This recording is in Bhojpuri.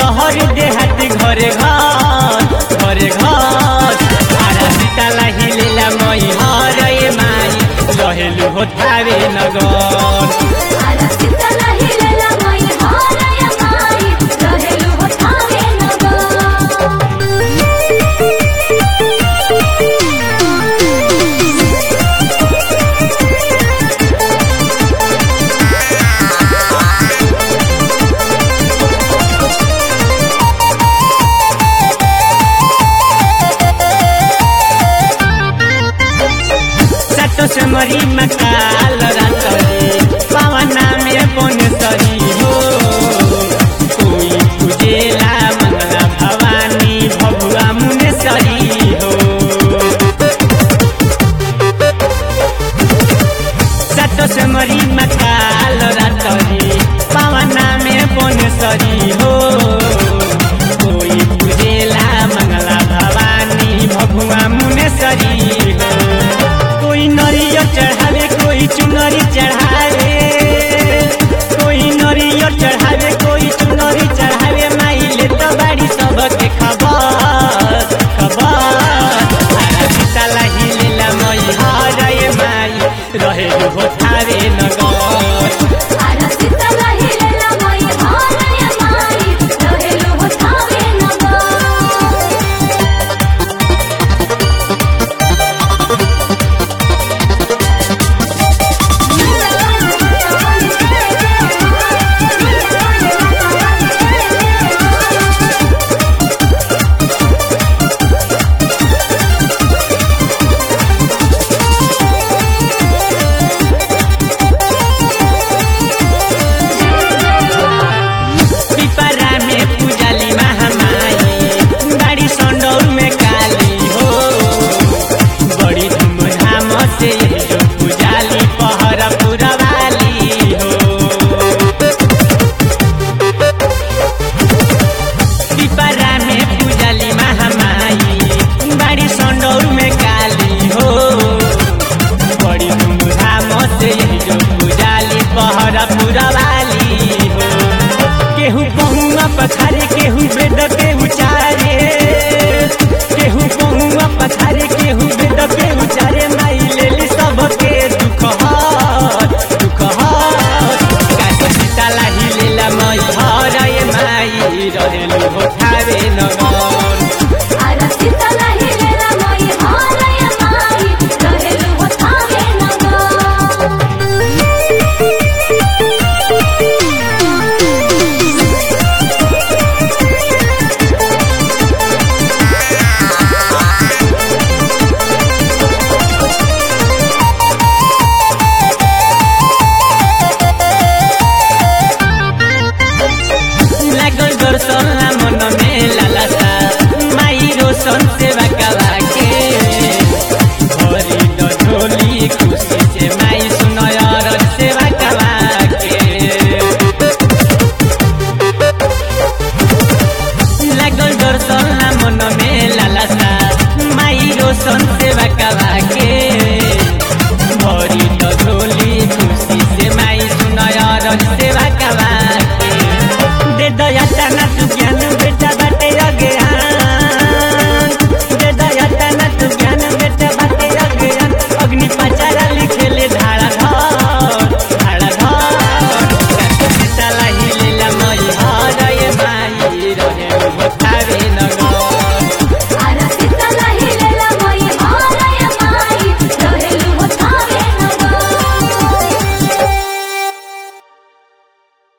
शहर देहात घरे घर घरे घर आरा सीताला हिलेला मई हरे माई रहेलु हो थावे नगर आरा सीताला हिलेला मई हरय माई रहेलु हो थावे नगर सातो से मरी मकाल रातरी पावना में बनेसरी हो कोई पूजेला मंगला भवानी भगुआ मुनेसरी हो सातो से मरी मकाल रातरी पावना में बनेसरी हो कोई पूजेला मंगला भवानी भगुआ मुनेसरी हो कोई नरियर चढ़ावे कोई चुनरी चढ़ावे कोई नरियर चढ़ावे कोई चुनरी चढ़ावे माई ले तो बाड़ी सबके खबर खबर आरा सीताला हिलेला मई हरे माई रहे हो थारे नगर आरा सीताला